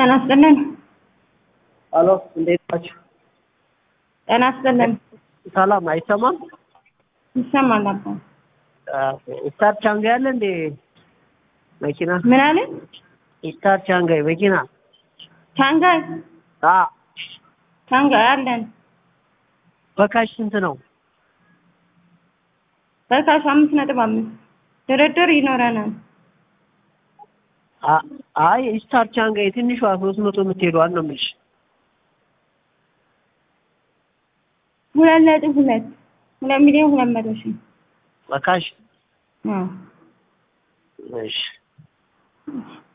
ጤና ይስጥልን። ሄሎ እንዴት ናችሁ? ጤና ይስጥልን። ሰላም አይሰማም? ይሰማል አባ። ስታር ቻንጋይ አለ እንዴ መኪና? ምን አለ? ስታር ቻንጋይ መኪና? ቻንጋይ አ ቻንጋይ አለን። በካሽ ስንት ነው? በካሽ አምስት ነጥብ አምስት ድርድር ይኖረናል። አ- አይ ስታር ቻንጋይ ትንሿ ሶስት መቶ የምትሄደዋን ነው የምልሽ። ሁለት ነጥብ ሁለት ሁለት ሚሊዮን ሁለት መቶ ሺህ በካሽ አዎ። እሺ